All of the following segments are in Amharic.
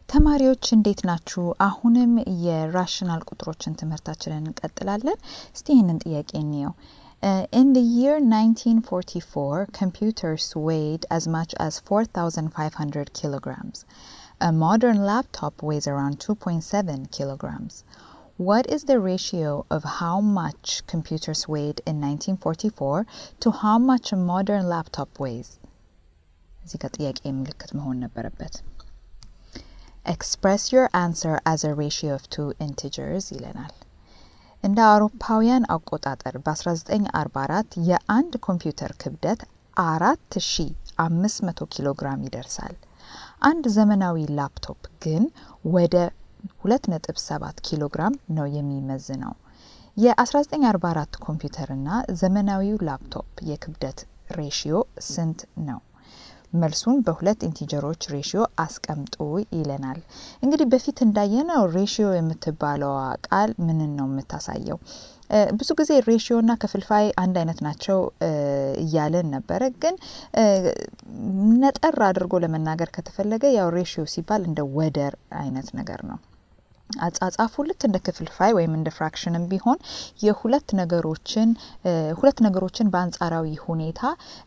ተማሪዎች እንዴት ናችሁ? አሁንም የራሽናል ቁጥሮችን ትምህርታችንን እንቀጥላለን። እስቲ ይህንን ጥያቄ እንየው። in the year 1944, computers weighed as much as 4,500 kilograms. A modern laptop weighs around 2.7 kilograms. What is the ratio of how much computers weighed in 1944 to how much a modern laptop weighs? እዚህ ጋር ጥያቄ ምልክት መሆን ነበረበት። ኤክስፕሬስ ዮር አንሰር አዝ አ ሬሽዮ ኦፍ ቱ ኢንቲጀርስ ይለናል። እንደ አውሮፓውያን አቆጣጠር በ1944 የአንድ ኮምፒውተር ክብደት አራት ሺ አምስት መቶ ኪሎ ግራም ይደርሳል። አንድ ዘመናዊ ላፕቶፕ ግን ወደ ሁለት ነጥብ ሰባት ኪሎ ግራም ነው የሚመዝነው። የ1944 ኮምፒውተርና ዘመናዊው ላፕቶፕ የክብደት ሬሽዮ ስንት ነው? መልሱን በሁለት ኢንቲጀሮች ሬሽዮ አስቀምጡ ይለናል። እንግዲህ በፊት እንዳየነው ሬሽዮ የምትባለዋ ቃል ምንን ነው የምታሳየው? ብዙ ጊዜ ሬሽዮ እና ክፍልፋይ አንድ አይነት ናቸው እያለን ነበረ። ግን ነጠር አድርጎ ለመናገር ከተፈለገ ያው ሬሽዮ ሲባል እንደ ወደር አይነት ነገር ነው። አጻጻፉ ልክ እንደ ክፍልፋይ ወይም እንደ ፍራክሽንም ቢሆን የሁለት ነገሮችን ሁለት ነገሮችን በአንጻራዊ ሁኔታ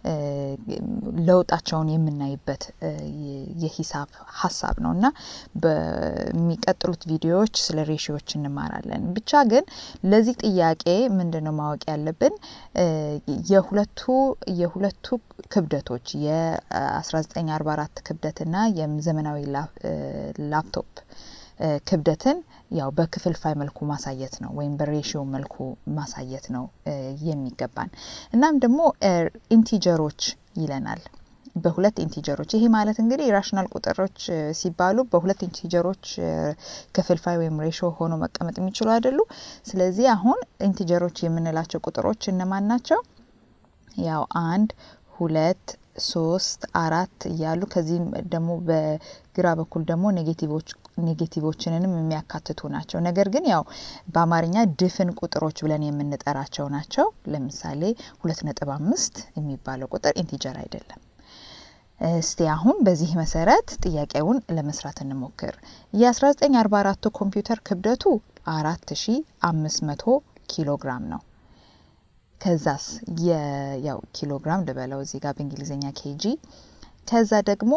ለውጣቸውን የምናይበት የሂሳብ ሀሳብ ነው እና በሚቀጥሉት ቪዲዮዎች ስለ ሬሽዮች እንማራለን። ብቻ ግን ለዚህ ጥያቄ ምንድን ነው ማወቅ ያለብን የሁለቱ የሁለቱ ክብደቶች የ1944 ክብደትና የዘመናዊ ላፕቶፕ ክብደትን ያው በክፍልፋይ መልኩ ማሳየት ነው ወይም በሬሽዮ መልኩ ማሳየት ነው የሚገባን። እናም ደግሞ ኢንቲጀሮች ይለናል። በሁለት ኢንቲጀሮች ይሄ ማለት እንግዲህ ራሽናል ቁጥሮች ሲባሉ በሁለት ኢንቲጀሮች ክፍልፋይ ወይም ሬሽዮ ሆኖ መቀመጥ የሚችሉ አይደሉ። ስለዚህ አሁን ኢንቲጀሮች የምንላቸው ቁጥሮች እነማን ናቸው? ያው አንድ ሁለት ሶስት አራት እያሉ ከዚህም ደግሞ በግራ በኩል ደግሞ ኔጌቲቮች ኔጌቲቮችንንም የሚያካትቱ ናቸው። ነገር ግን ያው በአማርኛ ድፍን ቁጥሮች ብለን የምንጠራቸው ናቸው። ለምሳሌ ሁለት ነጥብ አምስት የሚባለው ቁጥር ኢንቲጀር አይደለም። እስቲ አሁን በዚህ መሰረት ጥያቄውን ለመስራት እንሞክር። የ1944 ኮምፒውተር ክብደቱ አራት ሺ አምስት መቶ ኪሎ ግራም ነው። ከዛስ ያው ኪሎ ግራም ልበለው እዚህ ጋር በእንግሊዝኛ ኬጂ። ከዛ ደግሞ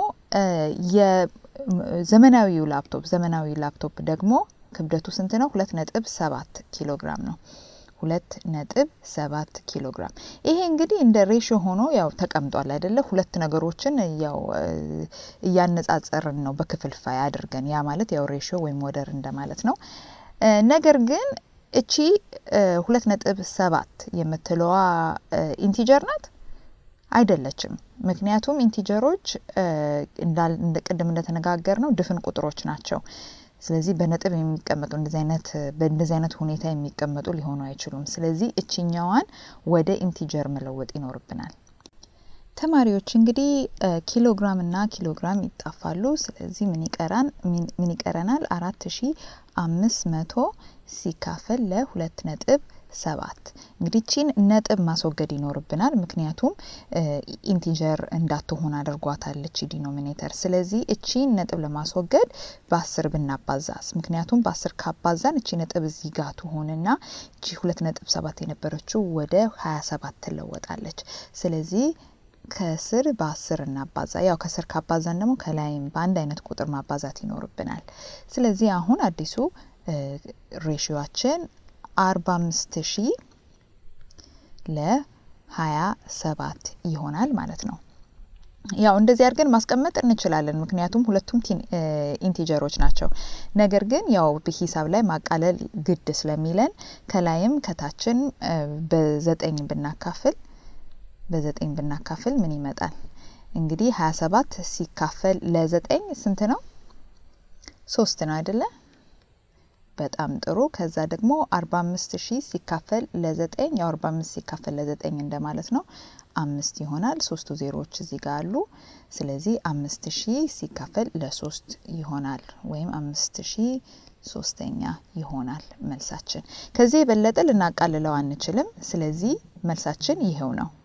የዘመናዊው ላፕቶፕ ዘመናዊ ላፕቶፕ ደግሞ ክብደቱ ስንት ነው? ሁለት ነጥብ ሰባት ኪሎ ግራም ነው። ሁለት ነጥብ ሰባት ኪሎ ግራም። ይሄ እንግዲህ እንደ ሬሽዮ ሆኖ ያው ተቀምጧል አይደለ? ሁለት ነገሮችን ያው እያነጻጸርን ነው በክፍልፋይ አድርገን። ያ ማለት ያው ሬሽዮ ወይም ወደር እንደማለት ነው። ነገር ግን እቺ ሁለት ነጥብ ሰባት የምትለዋ ኢንቲጀር ናት አይደለችም። ምክንያቱም ኢንቲጀሮች ቅድም እንደተነጋገር ነው ድፍን ቁጥሮች ናቸው። ስለዚህ በነጥብ የሚቀመጡ እንደዚህ አይነት በእንደዚህ አይነት ሁኔታ የሚቀመጡ ሊሆኑ አይችሉም። ስለዚህ እችኛዋን ወደ ኢንቲጀር መለወጥ ይኖርብናል። ተማሪዎች እንግዲህ ኪሎግራም እና ኪሎግራም ይጣፋሉ። ስለዚህ ምን ይቀራን ምን ይቀረናል? አራት ሺ አምስት መቶ ሲካፈል ለሁለት ነጥብ ሰባት እንግዲህ ቺን ነጥብ ማስወገድ ይኖርብናል። ምክንያቱም ኢንቲጀር እንዳትሆን አድርጓታለች ዲኖሚኔተር። ስለዚህ እቺን ነጥብ ለማስወገድ በአስር ብናባዛስ? ምክንያቱም በአስር ካባዛን እቺ ነጥብ እዚህ ጋር ትሆንና እቺ ሁለት ነጥብ ሰባት የነበረችው ወደ ሀያ ሰባት ትለወጣለች። ስለዚህ ከስር በአስር እናባዛ። ያው ከስር ካባዛን ደግሞ ከላይም በአንድ አይነት ቁጥር ማባዛት ይኖርብናል። ስለዚህ አሁን አዲሱ ሬሽዮችን አርባ አምስት ሺ ለሀያ ሰባት ይሆናል ማለት ነው። ያው እንደዚህ አድርገን ማስቀመጥ እንችላለን፣ ምክንያቱም ሁለቱም ኢንቲጀሮች ናቸው። ነገር ግን ያው በሂሳብ ላይ ማቃለል ግድ ስለሚለን ከላይም ከታችን በዘጠኝ ብናካፍል በዘጠኝ ብናካፍል ምን ይመጣል? እንግዲህ ሀያ ሰባት ሲካፈል ለዘጠኝ ስንት ነው? ሶስት ነው አይደለ? በጣም ጥሩ። ከዛ ደግሞ አርባ አምስት ሺህ ሲካፈል ለዘጠኝ ያው አርባ አምስት ሲካፈል ለዘጠኝ እንደማለት ነው። አምስት ይሆናል። ሶስቱ ዜሮዎች እዚህ ጋር አሉ። ስለዚህ አምስት ሺህ ሲካፈል ለሶስት ይሆናል ወይም አምስት ሺህ ሶስተኛ ይሆናል መልሳችን። ከዚህ የበለጠ ልናቃልለው አንችልም። ስለዚህ መልሳችን ይኸው ነው።